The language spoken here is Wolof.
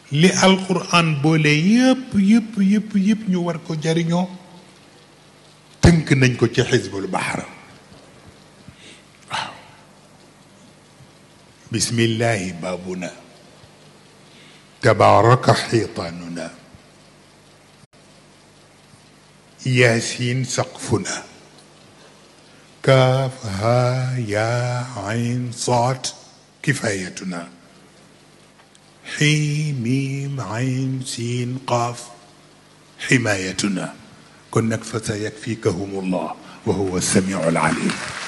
li alquran boole yëpp yëpp yëpp yëpp ñu war ko jariñoo tënk nañ ko ci xisbul baxar waaw bismillahi baabuna tabaraka xiitaanuna yaasiin saqfuna kaaf haa yaa ayn saad kifayatuna xii miim ayn siin qaaf ximaayatuna kon nag fa sa yakfikahum allah wa huwa samiu alalim